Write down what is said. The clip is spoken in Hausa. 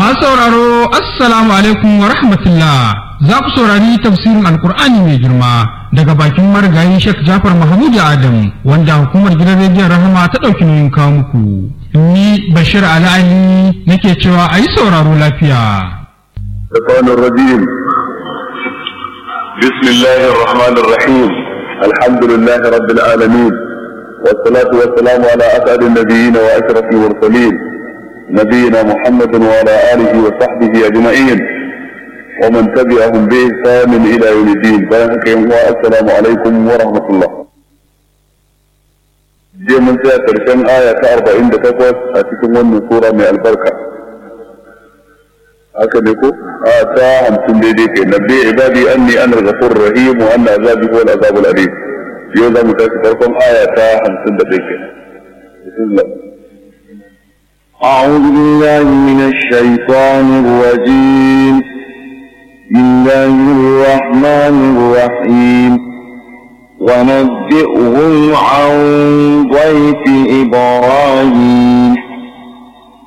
Masu sauraro Assalamu alaikum wa rahmatullah za ku saurari tafsirin Alkur'ani mai girma daga bakin marigayi Sheikh Jafar Mahmud Adam wanda hukumar gidan rediyon Rahama ta ɗauki nauyin kawo muku. Ni Bashir Ali Ali nake cewa a yi sauraro lafiya. الشيطان الرجيم بسم الله الرحمن الرحيم الحمد لله رب العالمين والصلاة والسلام على أسعد النبيين وأشرف المرسلين نبينا محمد وعلى آله وصحبه أجمعين ومن تبعهم بإحسان إلى يوم الدين بارك السلام عليكم ورحمة الله jiya mun tsaya karshen aya ta arba'in da takwas a cikin wannan sura mai albarka haka ne ko a ta hamsin daidai kai nabbi ibadi anni ana al-ghafur rahim wa anna azabi huwa al-azab al-alim yau za mu tashi farkon aya ta hamsin da ɗaya kenan bismillah أعوذ بالله من الشيطان الرجيم بسم الله الرحمن الرحيم ونبئهم عن ضيف إبراهيم